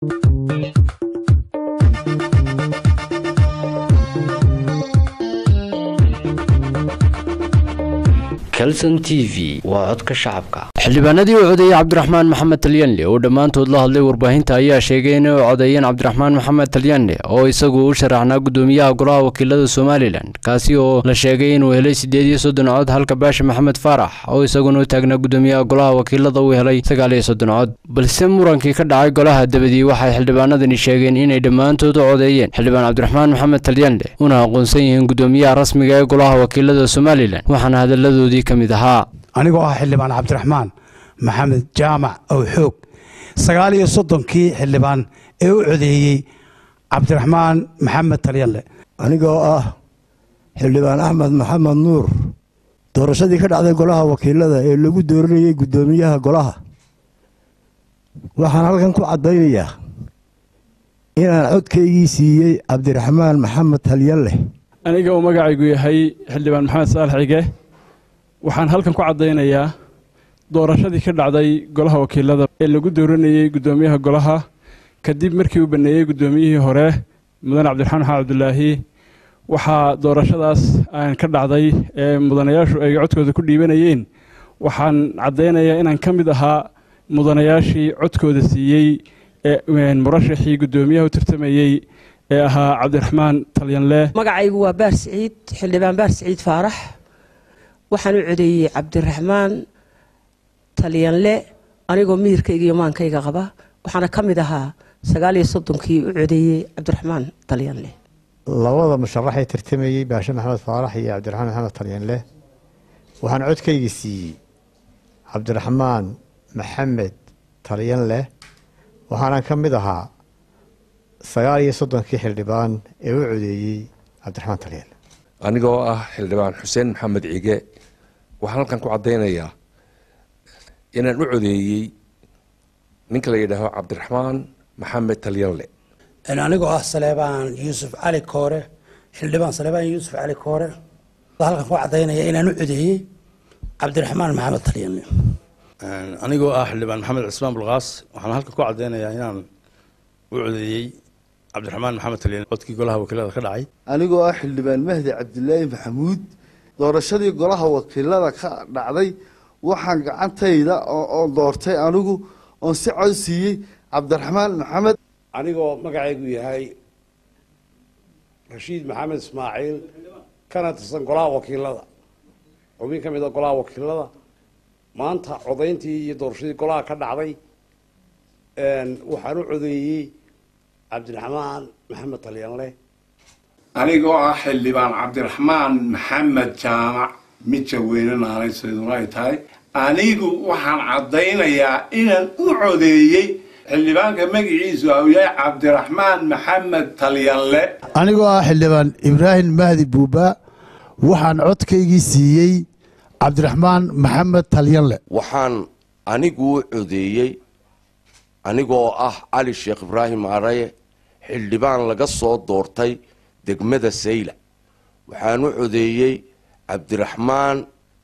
calson t v waa codka shacabka xildhibaanadii u codeeyey cabdiraxmaan maxamed talyanle oo dhammaantood la hadlay warbaahinta ayaa sheegay inay u codeeyeen cabdiraxmaan maxamed talyanle oo isagu u sharaxnaa gudoomiyaha golaha wakiilada somalilan kaasi oo la sheegay inuu helay siddeed iyo soddon cod halka baasha maxamed faarax oo isaguna u taagnaa gudoomiyaha golaha wakiilada uu helay sagaal iyo soddon cod balse murankii ka dhacay golaha dabadii waxay xildhibaanadani sheegeen inay dhammaantood u codeeyeen xildhibaan cabdiraxmaan maxamed talyanle una aqoonsan yihiin gudoomiyaha rasmiga ee golaha wakiilada somalilan waxaana hadalladoodii ka mid ahaa anigoo ah xildhibaan cabdiraxmaan maxamed jaamac ow xoog sagaal iyo soddonkii xildhibaan ee u codeeyey cabdiraxmaan maxamed talyanle anigoo ah xildhibaan axmed maxamed nuur doorashadii ka dhacday golaha wakiilada ee lagu dooranayey guddoomiyaha golaha waxaan halkan ku caddaynayaa inaan codkaygii siiyey cabdiraxmaan maxamed talyanle aniga uu magacaygu yahay xildhibaan maxamed saalax cige waxaan halkan ku caddaynayaa doorashadii ka dhacday golaha wakiilada ee lagu dooranayey guddoomiyaha golaha kadib markii uu baneeyey guddoomiyihii hore mudane cabdiraxmaan maxamed cabdulaahi waxaa doorashadaas aan ka dhacday ee mudanayaashu ay codkooda ku dhiibanayeen waxaan caddaynayaa inaan ka mid ahaa mudanayaashii codkooda siiyey ee murashaxii guddoomiyaha u tartamayey ee ahaa cabdiraxmaan talyanle magacaygu waa baar siciid xildhibaan baar siciid faarax waxaan u codeeyey cabdiraxmaan talyanle anigoo mihirkayga iyo maankayga qaba waxaana ka mid ahaa sagaal iyo soddonkii u codeeyey cabdiraxmaan talyanle labada musharaxee tartamayey baashe maxamed faarax iyo cabdiraxmaan maxamed talyanle waxaan codkaygii siiyey cabdiraxmaan maxamed talyanle waxaana ka mid ahaa sagaal iyo soddonkii xildhibaan ee u codeeyey cabdiraxmaan talyanle anigoo ah xildhibaan xuseen maxamed cige waxaan halkan ku caddaynayaa inaan u codeeyey ninka la yidhaaho cabdiraxmaan maxamed talyanle anigoo ah saleebaan yuusuf cali koore xildhibaan saleebaan yuusuf cali koore halkan ku caddaynaya inaan u codeeyey cabdiraxmaan maxamed talyanle anigoo ah xildhibaan maxamed cismaan bulkaas waxaan halkan ku caddaynayaa inaan u codeeyey cabdiraxmaan maxamed talyanle codkii golaha wakiilada ka dhacay anigoo ah xildhibaan mahdi cabdilaahi maxamuud doorashadii golaha wakiilada ka dhacday waxaan gacantayda oo doortay anigu oon si cod siiyey cabdiraxmaan maxamed anigoo magacaygu yahay rashiid maxamed ismaaciil kana tirsan golaha wakiilada xubin ka mid a golaha wakiilada maanta codayntii iyo doorashadii golaha ka dhacday waxaan u codeeyey cabdiraxmaan maxamed talyanle anigoo ah xildhibaan cabdiraxmaan maxamed jaamac mid jaweyne naanaysayduna ay tahay anigu waxaan caddaynayaa inaan u codeeyey xildhibaanka magaciisu au yahay cabdiraxmaan maxamed talyanle anigoo ah xildhibaan ibraahim mahdi buuba waxaan codkaygii siiyey cabdiraxmaan maxamed talyanle waxaan anigu u codeeyey anigoo ah cali sheekh ibraahim araye xildhibaan laga soo doortay degmada sayla waxaan u codeeyey cabdiraxmaan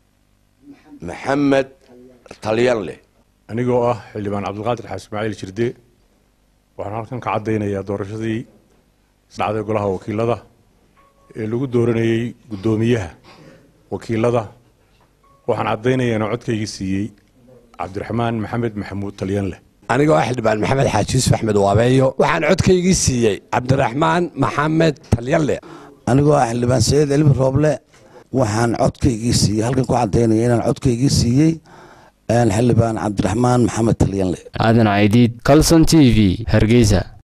maxamed talyanle anigoo ah xildhibaan cabdilqaadir xaas ismaaciil jirde waxaan halkan ka caddaynayaa doorashadii isdhacday golaha wakiilada ee lagu dooranayey guddoomiyaha wakiilada waxaan caddaynayaa inaan codkaygii siiyey cabdiraxmaan maxamed maxamuud talyanle anigoo ah xildhibaan maxamed xaaji yuusuf axmed waabeeyo waxaan codkaygii siiyey cabdiraxmaan maxamed talyanle anigoo ah xildhibaan saciid cilmi rooble waxaan codkaygii siiyey halkan ku cadaynaya inaan codkaygii siiyey xildhibaan cabdiraxmaan maxamed talyanle aadan caydiid calson t v hargeysa